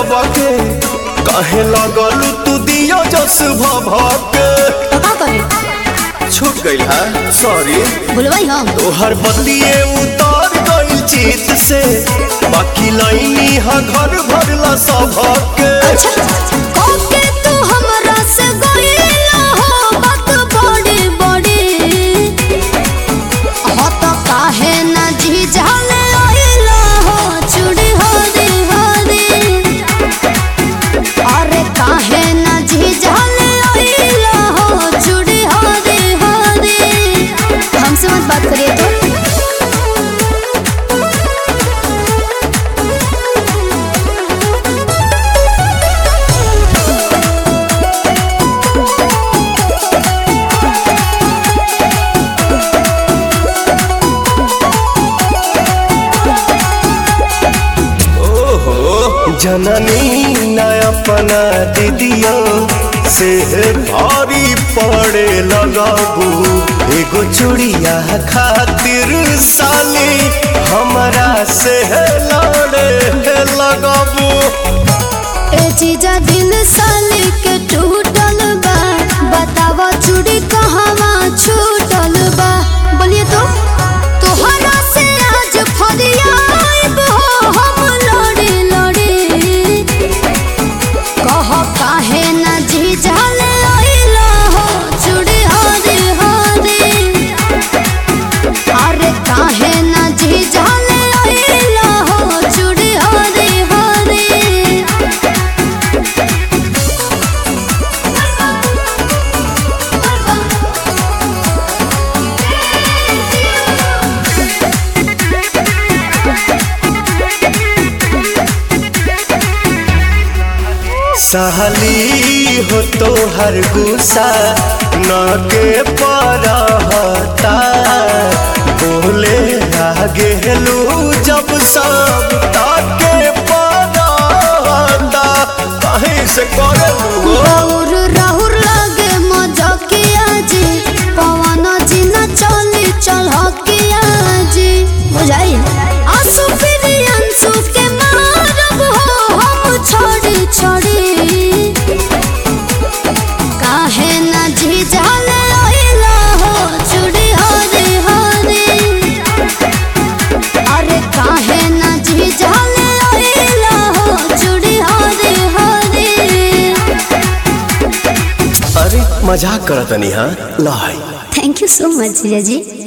सबके कहे लगल तू दियो जस भभके तो का करे छूट गइल है सॉरी भूलवाई हम तोहर बतिए उतार गइल चित से बाकी लाइनी हा घर भरला सबके अच्छा कोके तू हमरा से गइला हो बात बड़ी बड़ी हो तो काहे ना जी जाले आइला हो चूड़ी हरी हरी अरे काहे ना जी जाले आइला हो चूड़ी हरी हरी हमसे मत बात करिए तो ओहो जननी न अपना दीदियों से भारी पड़े लगाबू एगो चूड़िया खातिर साली हमरा से लड़े लगाबू ए जीजा दिल साली के टूटल बा बतावा चूड़ी कहवा छूटल बा बोलिए तो तोहरा से आज फरियाब हो हम लड़ी लड़ी कह काहे ना जीजा ले आइला हो चूड़ी हरी हरी अरे काहे ना जीजा ले आइला हो चूड़ी हरी हरी साली हो तो हर गुस्सा न के परहता बोले आगे लू जब सब ताके परहता कहीं से करे लू राहुर राहुर लागे मजकिया जी पवन जी न चली चलकिया जी बुझाई आंसू फिर आंसू के मारब हो हम छोड़ी छोड़ी काहे न जी जाले आइला हो चूड़ी हरी हरी अरे काहे न जी जाले आइला हो चूड़ी हरी हरी अरे मजाक करतनी हाँ लाई थैंक यू सो मच जीजा जी